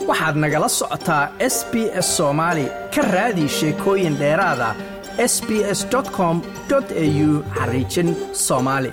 waxaad nagala socotaa s b s soomaali ka raadi sheekooyin dheeraada s b s com au xariijin soomaali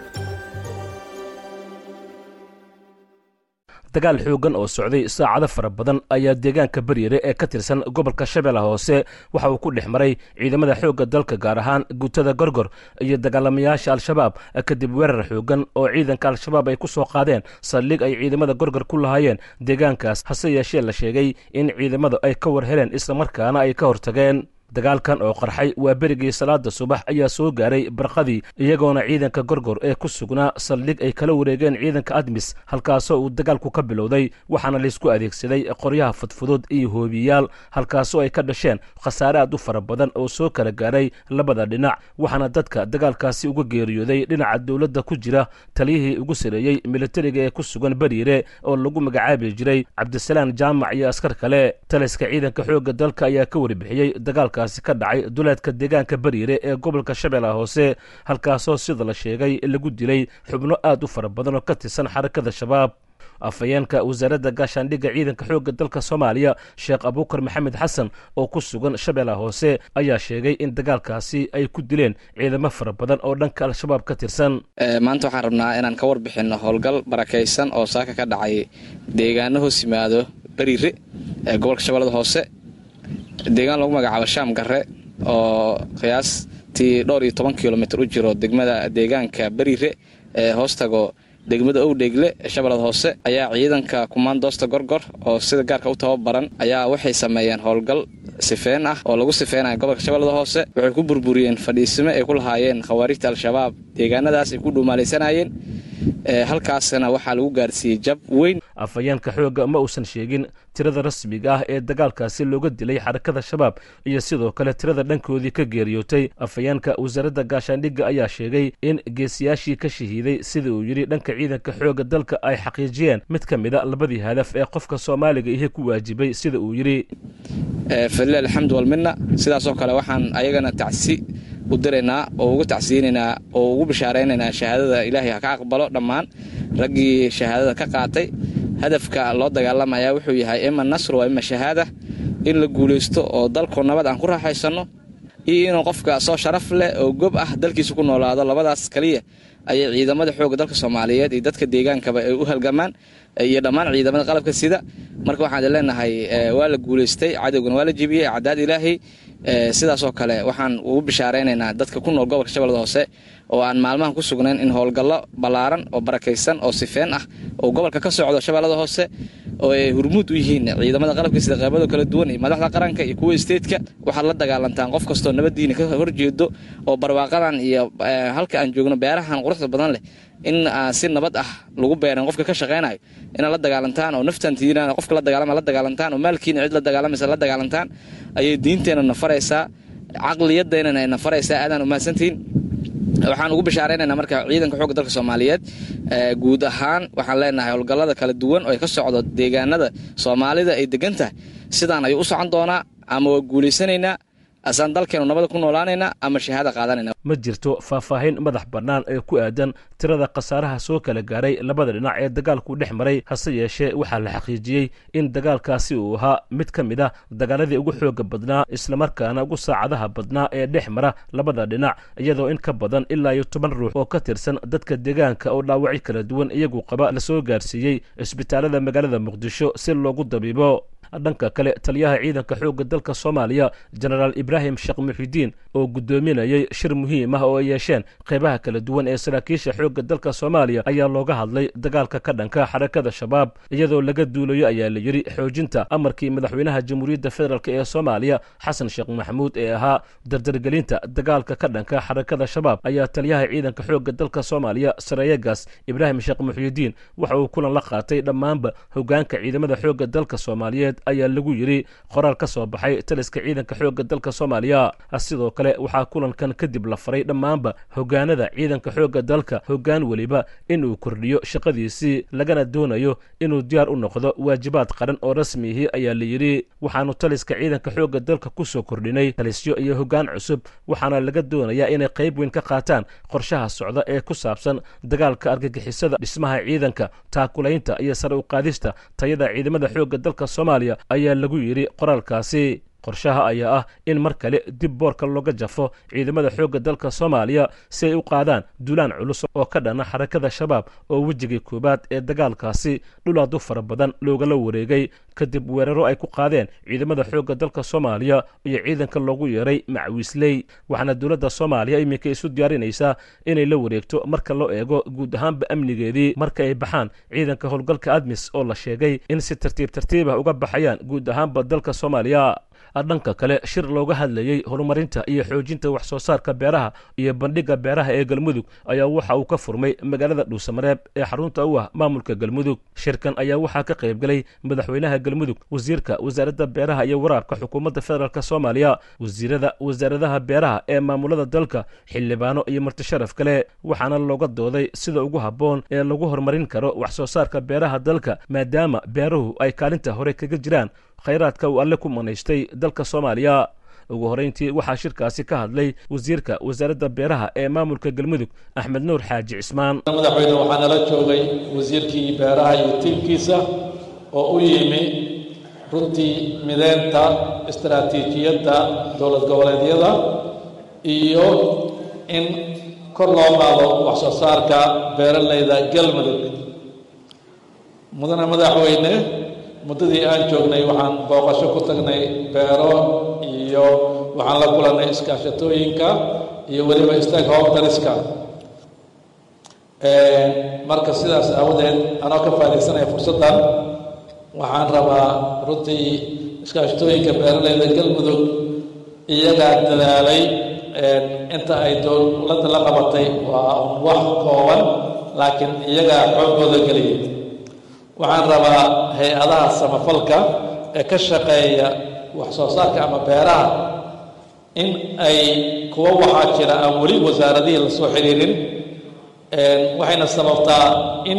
dagaal xoogan oo socday saacado fara badan ayaa deegaanka beryere ee ka tirsan gobolka shabeellaha hoose waxa uu ku dhex maray ciidamada xoogga dalka gaar ahaan guutada gorgor iyo dagaalamayaasha al-shabaab kadib weerar xoogan oo ciidanka al-shabaab ay ku soo qaadeen saldhig ay ciidamada gorgor ku lahaayeen deegaankaas hase yeeshee la sheegay in ciidamadu ay ka war heleen islamarkaana ay ka hortageen dagaalkan oo qarxay waa berigii salaada subax ayaa soo gaaray barqadii iyagoona ciidanka gorgor ee ku sugnaa saldhig ay kala wareegeen ciidanka admis halkaasoo uu dagaalku ka bilowday waxaana laysku adeegsaday qoryaha fudfudud iyo hoobiyaal halkaasoo ay ka dhasheen khasaare aad u fara badan oo soo kala gaaray labada dhinac waxaana dadka dagaalkaasi uga geeriyooday dhinaca dowladda ku jira taliyihii ugu sareeyey militariga ee ku sugan beriire oo lagu magacaabi jiray cabdisalaan jaamac iyo askar kale taliska ciidanka xoogga dalka ayaa ka warbixiyey dagaalka ka dhacay duleedka deegaanka beriire ee gobolka shabeellaha hoose halkaasoo sida la sheegay lagu dilay xubno aad u fara badan oo ka tirsan xarakada shabaab afhayeenka wasaaradda gaashaandhigga ciidanka xoogga dalka soomaaliya sheekh abuukar maxamed xasan oo ku sugan shabeellaha hoose ayaa sheegay in dagaalkaasi ay ku dileen ciidamo fara badan oo dhanka al-shabaab ka tirsan maanta waxaan rabnaa inaan ka warbixinno howlgal barakaysan oo saaka ka dhacay deegaano hoos yimaado beriire ee gobolka shabeellada hoose deegaan lagu magacaabo shaam garre oo qiyaastii dhowr iyo toban kilomitr u jiro degmada deegaanka beriire ee hoostago degmada owdheegle ee shabeellada hoose ayaa ciidanka kumaandoosta gorgor oo sida gaarka u tababaran ayaa waxay sameeyeen howlgal sifeen ah oo lagu sifeynaya gobolka shabeellada hoose waxay ku burburiyeen fadhiisimo ay ku lahaayeen khawaarijta al-shabaab deegaanadaas ay ku dhuumaalaysanayeen halkaasna waxaa lagu gaarsiiyey jab weyn afhayeenka xoogga ma uusan sheegin tirada rasmiga ah ee dagaalkaasi looga dilay xarakada shabaab iyo sidoo kale tirada dhankoodii ka geeriyootay afhayeenka wasaaradda gaashaandhigga ayaa sheegay in geesiyaashii ka shahiiday sida uu yidhi dhanka ciidanka xoogga dalka ay xaqiijiyeen mid ka mida labadii hadaf ee qofka soomaaliga ihe ku waajibay sida uu yidhi falilah alxamdu walmina sidaasoo kale waxaan ayagana tacsi u diraynaa oo ugu tacsiyeynaynaa oo ugu bishaaraynaynaa shahaadada ilaahay ha ka aqbalo dhammaan raggii shahaadada ka qaatay hadafka loo dagaalamaya wuxuu yahay ima nasr waa ima shahaada in la guulaysto oo dalku nabad aan ku raaxaysanno iyo inuu qofka soo sharaf leh oo gob ah dalkiisa ku noolaado labadaas kaliya ayay ciidamada xoogga dalka soomaaliyeed iyo dadka deegaankaba ay u halgamaan iyo dhammaan ciidamada qalabka sida marka waxaan leenahay waa la guulaystay cadowgana waa la jebiyey cadaad ilaahay sidaasoo kale waxaan ugu bishaaraynaynaa dadka ku nool gobolka shabeellada hoose oo aan maalmahan ku sugnayn in howlgallo ballaaran oo barakaysan oo sifeen ah oo gobolka ka socdo shabeellada hoose oo ay hurmuud u yihiin ciidamada qalabka sida qaybado kala duwan iyo madaxda qaranka iyo kuwa isteedka waxaad la dagaalantaan qof kastoo nabaddiina ka horjeedo oo barwaaqadan iyo halka aan joogno beerahan quruxda badan leh in si nabad ah lagu beeran qofka ka shaqaynayo inaad la dagaalantaan oo naftantiina qofka la dagaalama la dagaalantaan oo maalkiina cid la dagaalamaysa la dagaalantaan ayay diinteenna na faraysaa caqliyadeennana ay na faraysaa aadaan umahadsantihiin waxaan ugu bishaaraynaynaa marka ciidanka xoogga dalka soomaaliyeed guud ahaan waxaan leenahay howlgallada kala duwan oo ay ka socdo deegaanada soomaalida ay degan tahay sidaan ayuu u socon doonaa ama waa guulaysanaynaa asaan dalkeenu nabada ku noolaanaynaa ama shahaada qaadanayna ma jirto faahfaahin madax bannaan ee ku aadan tirada khasaaraha soo kala gaaray labada dhinac ee dagaalku dhex maray hase yeeshee waxaa la xaqiijiyey in dagaalkaasi uu ahaa mid ka mid ah dagaaladii ugu xooga badnaa islamarkaana ugu saacadaha badnaa ee dhex mara labada dhinac iyadoo in ka badan ilaa iyo toban ruux oo ka tirsan dadka deegaanka oo dhaawacyo kala duwan iyagu qaba lasoo gaarsiiyey isbitaalada magaalada muqdisho si loogu dabiibo dhanka kale taliyaha ciidanka xoogga dalka soomaaliya jenaraal ibraahim sheekh muxidiin oo guddoominayay shir muhiim ah oo ay yeesheen qeybaha kala duwan ee saraakiisha xoogga dalka soomaaliya ayaa looga hadlay dagaalka ka dhanka xarakada shabaab iyadoo laga duulayo ayaa la yidhi xoojinta amarkii madaxweynaha jamhuuriyadda federaalk ee soomaaliya xasan sheekh maxamuud ee ahaa dardargelinta dagaalka ka dhanka xarakada shabaab ayaa taliyaha ciidanka xoogga dalka soomaaliya sareeyegaas ibraahim sheekh muxidiin waxa uu kulan la qaatay dhammaanba hogaanka ciidamada xoogga dalka soomaaliyeed ayaa lagu yidhi qoraal ka soo baxay taliska ciidanka xoogga dalka soomaaliya sidoo kale waxaa kulankan kadib la faray dhammaanba hogaanada ciidanka xoogga dalka hoggaan weliba inuu kordhiyo shaqadiisii lagana doonayo inuu diyaar u noqdo waajibaad qaran oo rasmiihii ayaa la yidhi waxaanu taliska ciidanka xoogga dalka ku soo kordhinay talisyo iyo hoggaan cusub waxaana laga doonayaa inay qayb weyn ka qaataan qorshaha socda ee ku saabsan dagaalka argagixisada dhismaha ciidanka taakulaynta iyo sare u qaadista tayada ciidamada xoogga dalka soomaaliya soomaaliya ayaa lagu yidhi qoraalkaasi qorshaha ayaa ah in mar kale dib boorka looga jafo ciidamada xoogga dalka soomaaliya si ay u qaadaan duulaan culus oo ka dhana xarakada shabaab oo wejigii koowaad ee dagaalkaasi dhul aad u fara badan loogala wareegay kadib weeraro ay ku qaadeen ciidamada xoogga dalka soomaaliya iyo ciidanka loogu yeeray macwiisley waxaana dowladda soomaaliya iminka isu diyaarinaysaa inay la wareegto marka loo eego guud ahaanba amnigeedii marka ay baxaan ciidanka howlgalka admis oo la sheegay in si tartiib tartiibah uga baxayaan guud ahaanba dalka soomaaliya dhanka kale shir looga hadlayey horumarinta iyo xoojinta wax soo saarka beeraha iyo bandhigga beeraha ee galmudug ayaa waxa uu ka furmay magaalada dhuusamareeb ee xarunta u ah maamulka galmudug shirkan ayaa waxaa ka qayb galay madaxweynaha galmudug wasiirka wasaaradda beeraha iyo waraabka xukuumadda federaalk soomaaliya wasiirada wasaaradaha beeraha ee maamulada dalka xildhibaano iyo martisharaf kale waxaana looga dooday sida ugu habboon ee lagu horumarin karo wax soo saarka beeraha dalka maadaama beeruhu ay kaalinta hore kaga jiraan khayraadka uu alle ku manaystay dalka soomaaliya ugu horrayntii waxaa shirkaasi ka hadlay wasiirka wasaaradda beeraha ee maamulka galmudug axmed nuur xaaji cismaan madaxweyne waxaa nala joogay wasiirkii beeraha iyo tiimkiisa oo u yimi runtii mideynta istaraatiijiyadda dowlad goboleedyada iyo in kor loo qaado wax soo saarka beeralayda galmudug mudane madaxweyne muddadii aan joognay waxaan booqasho ku tagnay beero iyo waxaan la kulannay iskaashatooyinka iyo weliba stakeholderiska marka sidaas aawadeed anoo ka faa'idaysanaya fursaddan waxaan rabaa runtii iskaashatooyinka beeralayda galmudug iyagaa dadaalay inta ay dowladda la qabatay waa wax kooban laakiin iyagaa xooggooda geliyay waxaan rabaa hay-adaha samafalka ee ka shaqeeya wax soo saarka ama beeraha in ay kuwa waxaa jira aan weli wasaaradihii la soo xiriirin waxayna sababtaa in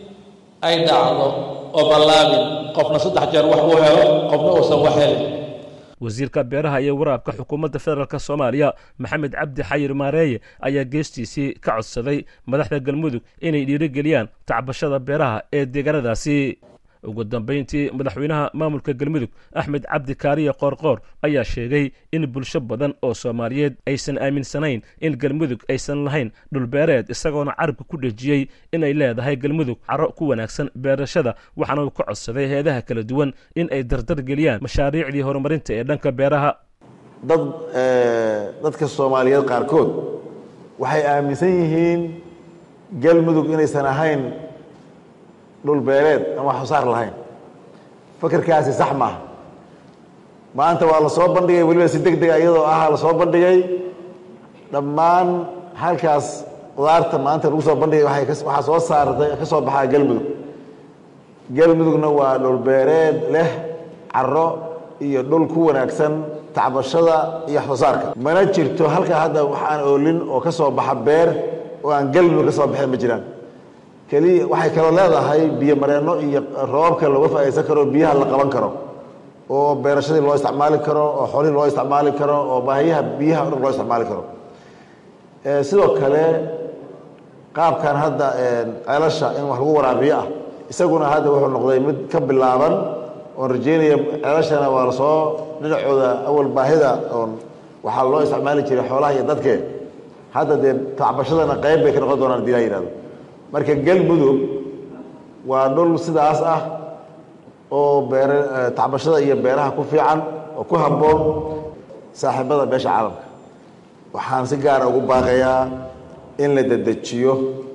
ay dhacdo oo ballaabin qofna saddex jeer wax uu helo qofna uusan wax helin wasiirka beeraha iyo waraabka xukuumadda federaalk soomaaliya maxamed cabdi xayir maareeye ayaa geestiisii ka codsaday madaxda galmudug inay dhiirigeliyaan tacbashada beeraha ee deegaanadaasi ugu dambayntii madaxweynaha maamulka galmudug axmed cabdi kaariye qoorqoor ayaa sheegay in bulsho badan oo soomaaliyeed aysan aaminsanayn in galmudug aysan lahayn dhulbeereed isagoona carabka ku dhejiyey inay leedahay galmudug caro ku wanaagsan beerashada waxaana uu ka codsaday heedaha kala duwan in ay dardar geliyaan mashaariicdii horumarinta ee dhanka beeraha dad dadka soomaaliyeed qaarkood waxay aaminsan yihiin galmudug inaysan ahayn dhul beereed aan wax soo saar lahayn fakerkaasi sax maaha maanta waa la soo bandhigay weliba si deg dega iyadoo ah la soo bandhigay dhammaan halkaas qudaarta maanta lagu soo bandhigay waay waxaa soo saartay ka soo baxaa galmudug galmudugna waa dhul beereed leh caro iyo dhul ku wanaagsan tacbashada iyo wax soo saarka mana jirto halkaa hadda wax aan oolin oo ka soo baxa beer oo aan galmudug ka soo baxeen ma jiraan keliya waxay kaloo leedahay biyo mareenno iyo roobabka looga faa'idaysan karo biyaha la qaban karo oo beerashadii loo isticmaali karo oo xoolihii loo isticmaali karo oo baahiyaha biyaha o dhan loo isticmaali karo sidoo kale qaabkan hadda ceelasha in wax lagu waraabiyo ah isaguna hadda wuxuu noqday mid ka bilaaban oon rajeynaya ceelashana waa lasoo dhinacooda awal baahida oon waxaa loo isticmaali jiray xoolaha iyo dadke hadda dee tacbashadana qayb bay ka noqon doonaan hadii laa yihahdo marka galmudug waa dhul sidaas ah oo beer tacbashada iyo beeraha ku fiican oo ku habboon saaxiibada beesha caalamka waxaan si gaara ugu baaqayaa in la dedejiyo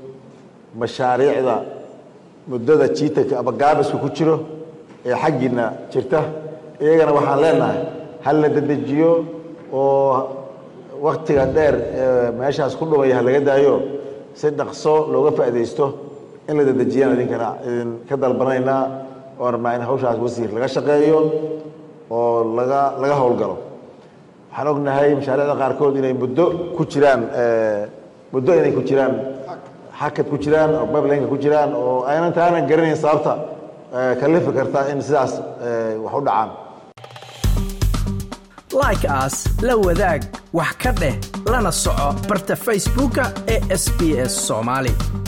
mashaariicda muddada jiitanka ama gaabiska ku jiro ee xaggiina jirta iyagana waxaan leenahay hal la dedejiyo oo waktiga dheer ee meeshaas ku dhumaya ha laga daayo si dhaqso looga faaidaysto in la dedejiyaan idinkana idin ka dalbanaynaa oo rabnaa in hawshaas wasiir laga shaqeeyo oo laga laga howlgalo waxaan ognahay mashaariicda qaarkood inay muddo ku jiraan muddo inay ku jiraan xakad ku jiraan oo bablinka ku jiraan oo aynan taanan garanayn sababta kalifi karta in sidaas wax u dhacaan like as la wadaag wax ka dheh lana soco barta facebooka ee sb s soomaali